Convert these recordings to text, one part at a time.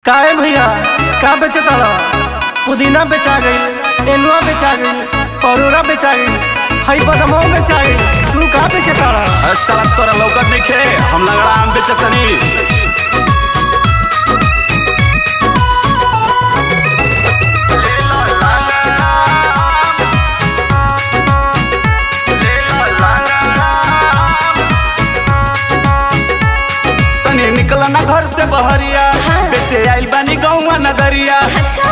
काहे भैया का बेचे तारा पुदीना बेचा गई नेनुआ बेचा गई परोरा बेचा गई हई बदमो बेचा गई तू का बेचे तारा अरे साला तोरा लौकत नहीं खे हम लगड़ा आम बेचतनी तनी निकल ना घर से बहरिया बेचे आइल बानी गौवा नगरिया अच्छा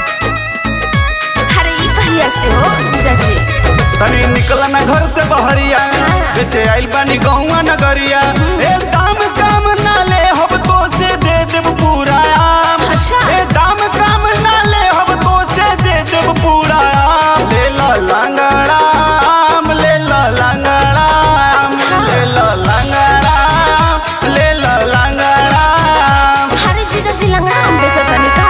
अरे ई कहिया से हो जीजाजी तनी निकल ना घर से बहरिया बेचे आइल बानी गौवा नगरिया ए दाम काम ना ले हम तो से दे देब पूरा आम अच्छा। ए दाम काम ना ले हम तो से दे देब पूरा आम ले ला लंगड़ा आम ले ला लंगड़ा आम ले ला लंगड़ा आम ले ला लंगड़ा आम अरे जीजाजी लंगड़ा हम बेचत तनी का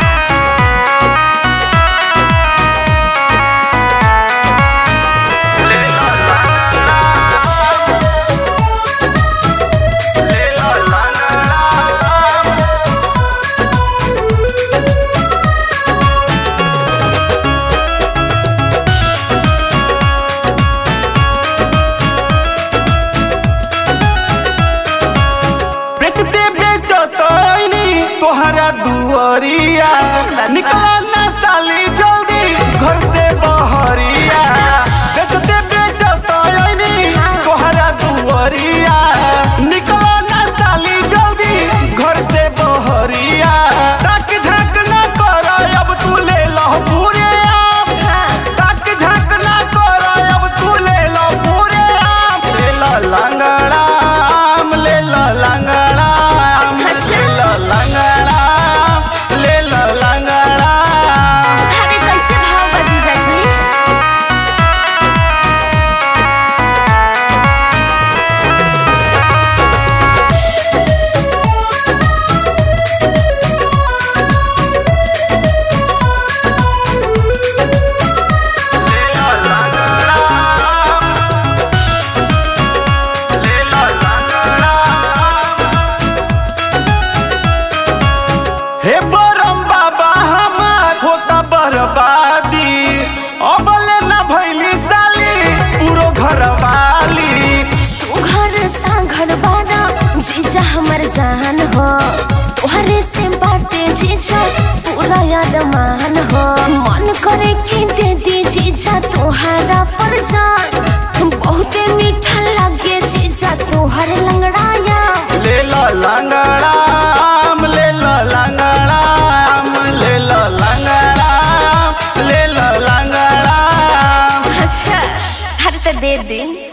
ले ला लंगड़ा आम ले ला लंगड़ा आम बेचते बेचतो तोहरा दुआरिया निकला ना साली जल्दी घर से बहरिया बेचते बेचतो तोहरा दुआरिया निकला ना साली जल्दी घर से बहरिया ताक झाक ना कर अब तू ले लो पूरे आम ताक झाक ना कर अब तू ले लो पूरे आम ले लो लंगड़ा आम ले लो लंगड़ा आम अच्छा। ले लो लंगड़ा आम ले लो लंगड़ा आम अरे कैसे भाव बा जीजाजी ले लो लंगड़ा आम ले लो लंगड़ा आम हे बरम बाबा हमार होता बर्बादी अबले ना भैली साली पूरो घर वाली सुघर सांघर बारा जीजा हमर जान हो तोहरे से बाटे जीजा पूरा याद मान हो मन करे कि दे दी जीजा तोहरा पर जान बहुते मीठा लगे जीजा तोहर लंगड़ाया ले लो लंगड़ा आम ले लो लंगड़ा आम ले लो लंगड़ा आम ले लो लंगड़ा आम अच्छा हर तो दे दी